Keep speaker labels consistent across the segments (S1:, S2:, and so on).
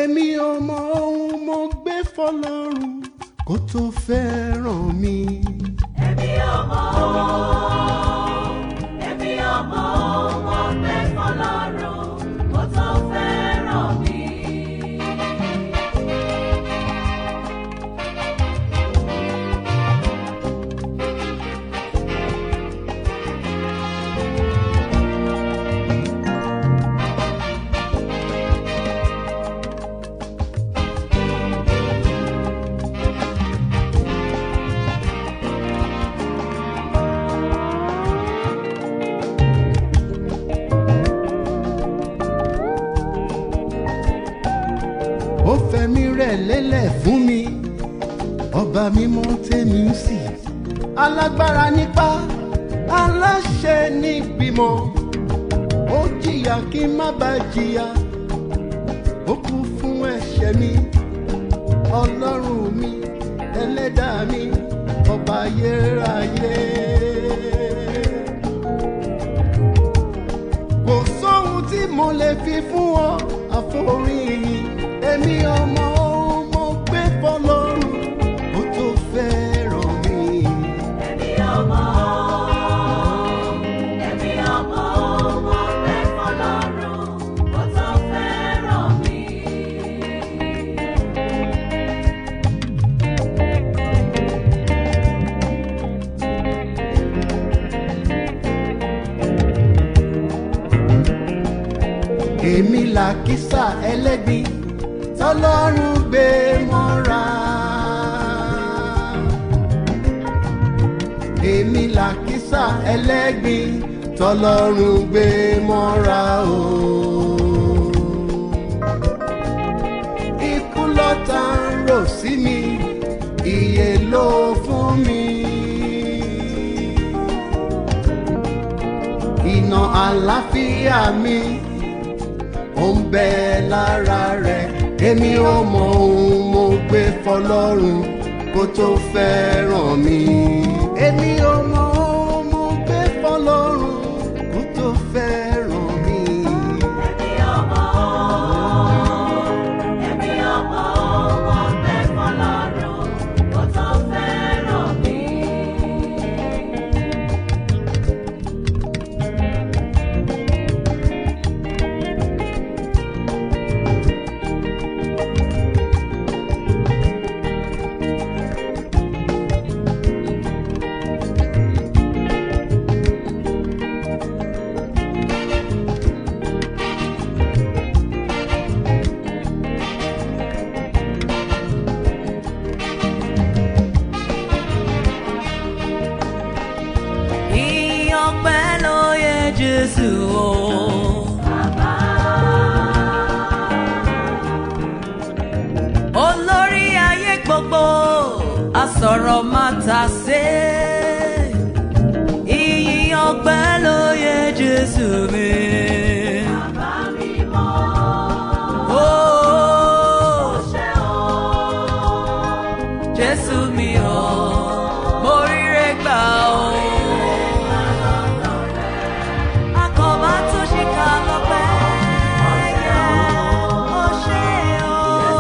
S1: èmi ò mọ ohun mo gbé fọlọ́run kó tó fẹ́ràn mi.
S2: Èmi ọmọ ooo, èmi ọmọ ooo, mo gbé fọlọ́run kó tó fẹ́ràn mi.
S1: ó fẹ̀mí rẹ̀ lélẹ̀ fún mi ọba mímọ́ tèmi ń sì alágbára nípa aláṣẹ níbímọ ó jìyà kí n má bàa jìyà ó kú fún ẹ̀ṣẹ̀ mi ọlọ́run mi ẹlẹ́dàá mi ọba ayérayé. kò sóhun tí mo lè fi fún ọ àforíyìn èmi ọmọ ohun mo gbé fọlọ́run ó tó fẹ́ràn mi.
S2: Èmi ọmọ ooo, èmi ọmọ ooo, mo gbé fọlọ́run kó tó fẹ́ràn mi.
S1: èmi làkísà ẹlẹ́gbin tọ́lọ́run gbé mọ́ra. èmi làkísà ẹlẹ́gbin tọ́lọ́run gbé mọ́ra o. ikú lọ́tà ń rò sí mi ìyè ló fún mi. iná àlàáfíà mi ó ń bẹ lára rẹ̀ èmi ò mọ ohun mo gbé fọlọ́run kó tó fẹ́ràn mi. èmi ò mọ ohun mo gbé fọlọ́run kó tó fẹ́ràn mi.
S2: Èmi ọmọ ooo, èmi ọmọ ooo, mo gbé fọlọ́run kó tó fẹ́ràn mi.
S3: Ìyọpẹ́ ló yẹ Jésù o. Olórí ayé gbogbo, asọ̀rọ̀ máa ta sé. Ìyìn ọpẹ́ ló yẹ Jésù mi.
S2: Bàbá mi mọ́
S3: Oh,
S2: ṣe o.
S3: Jésù mi o, mo ríre gbà o. Akọ̀bá tó ṣe ká lọ́pẹ́ yẹ, ó ṣe o.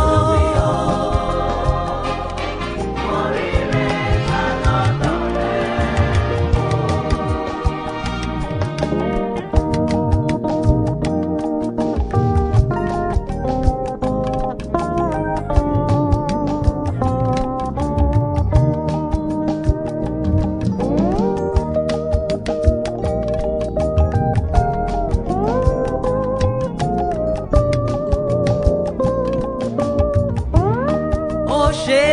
S3: Ó ṣe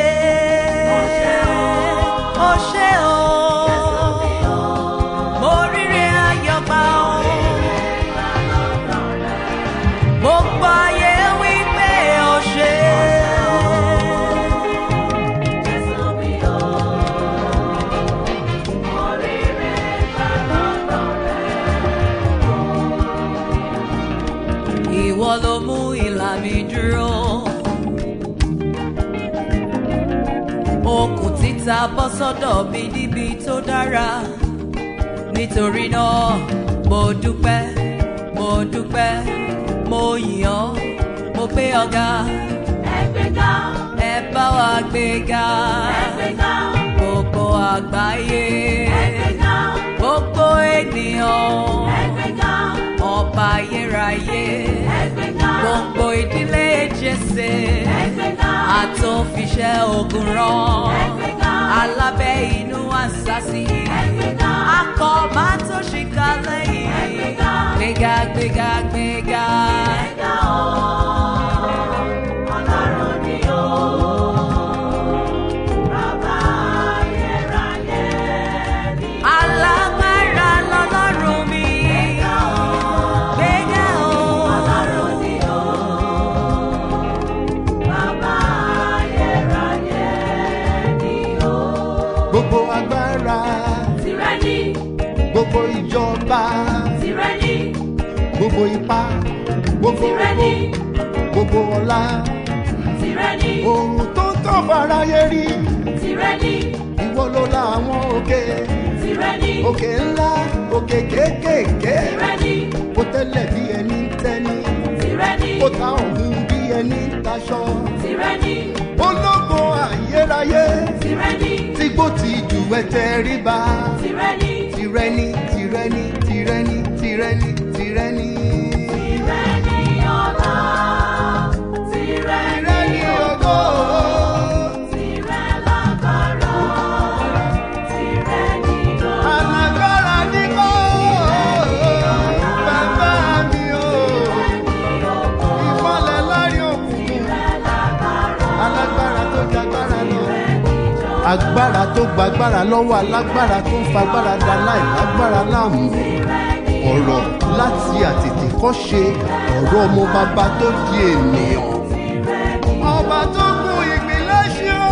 S3: ó ṣe o. Mo ríre ayọ̀ gbà o. Gbogbo ayé wí pé ó ṣe.
S2: Jésù mi o, oríire gbà lọ́dọ̀ rẹ̀.
S3: Ìwọ ló mú ìlà mi dúró. Okùn títa bọ́ sọ́dọ̀ mi níbi tó dára. Nítorí náà, mo dúpẹ́, mo dúpẹ́, mo yìn ọ́, mo gbé ọ̀gá
S2: Ẹgbẹ́ga,
S3: ẹ bá wa gbéga
S2: ẹgbẹ́ga,
S3: gbogbo àgbáyé
S2: ẹgbẹ́ga,
S3: gbogbo ènìyàn
S2: ẹgbẹ́ga,
S3: ọba ayérayé
S2: ẹgbẹ́ga,
S3: gbogbo ìdílé jésè
S2: ẹgbẹ́ga,
S3: àtòfiṣẹ́ ogun rán
S2: ẹgbẹ́ga,
S3: alábẹ́ inú àṣàṣì
S2: ẹgbẹ́ga,
S3: akọ máa tó ṣìkà lẹ́yìn
S2: Ẹgbẹ́ga.
S3: gbéga gbéga gbéga
S2: ẹgbẹ́ga o. Ọlọ́run ni o. Bàbá ayérayé ni o.
S3: alágbára lọ́lọ́run mi gbéga o
S2: Ọlọ́run ni o. Bàbá ayérayé ni o.
S1: gbogbo agbára
S2: Tìrẹ ni,
S1: gbogbo ìjọba
S2: tìrẹ ni,
S1: gbogbo ipá gbogbo
S2: tìrẹ ni,
S1: gbogbo ọlá
S2: tìrẹ ni,
S1: ohun tó ń tọ́ fàráyé rí
S2: tìrẹ ni,
S1: ìwọ ló la àwọn òkè
S2: tìrẹ ni,
S1: òkè ńlá òkè kéékèèké
S2: tìrẹ ni,
S1: kó tẹ́lẹ̀ bí ẹni ń tẹ́ni
S2: tìrẹ ni,
S1: kó ta ọ̀hún bí ẹni ń taṣọ
S2: tìrẹ ni,
S1: ológo ayérayé
S2: tìrẹ ni,
S1: tígbó ti jù ẹ tẹríba
S2: tìrẹ ni.
S1: tìrẹni tìrẹni tìrẹni tìrẹni tìrẹni.
S2: Tìrẹ ni ọlá, tìrẹ ni
S1: tìrẹni ògo.
S2: tìrẹ lágbára, tìrẹ ni ọlá,
S1: alágbára ní kó bàbá mi o ìmọ̀lẹ̀ lárí òkùnkùn alágbára tó jagbára lọ. agbára tó gbagbára lọ́wọ́ alágbára tó ń fagbára da láì lágbára láàmú ọ̀rọ̀ láti àtètè kọ́ ṣe ọ̀rọ̀ ọmọ bàbá tó di ènìyàn. ọba tó kú ìpínlẹ̀ ṣe ó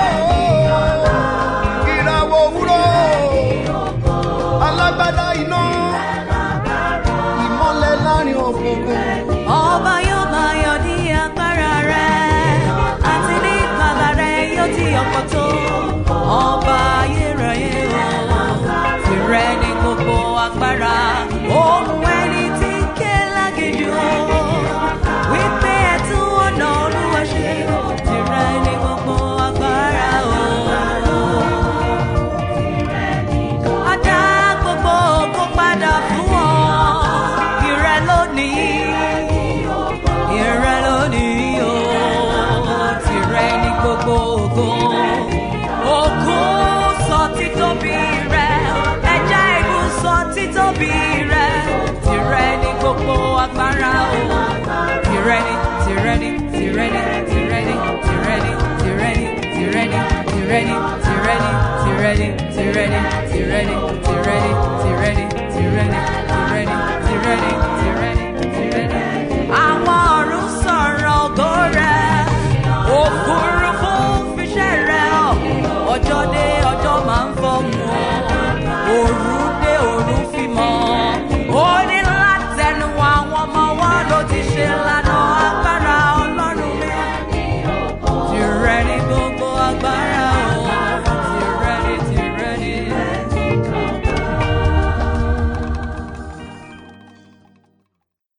S1: ìràwọ̀ òwúrọ̀ alágbádá iná ìmọ̀lẹ̀ láàrin òkùnkùn.
S3: ọba yóò máa yọ ní agbára rẹ̀ àti ní ìgbàlà rẹ̀ yóò ti ọ̀pọ̀ tó ọba ayérayé o tìrẹ ni gbogbo agbára ohun ẹni tí ń ké lágìjú wípé ẹtún ọ̀nà olúwa ṣe tìrẹ ni gbogbo agbára o. Adá gbogbo ògo padà fún ọ. Ìrẹ lónìí. Ìrẹ lónìí o. Tìrẹ ni gbogbo ògo. Ògùn sọ títóbi rẹ. Ẹja ìlú sọ títóbi rẹ. Tìrẹ ni gbogbo agbára o. Tìrẹ ni, tìrẹ ni, tìrẹ ni, tìrẹ ni, tìrẹ ni, tìrẹ ni, tìrẹ ni, tìrẹ ni, tìrẹ ni, tìrẹ ni, tìrẹ ni, tìrẹ ni, tìrẹ ni,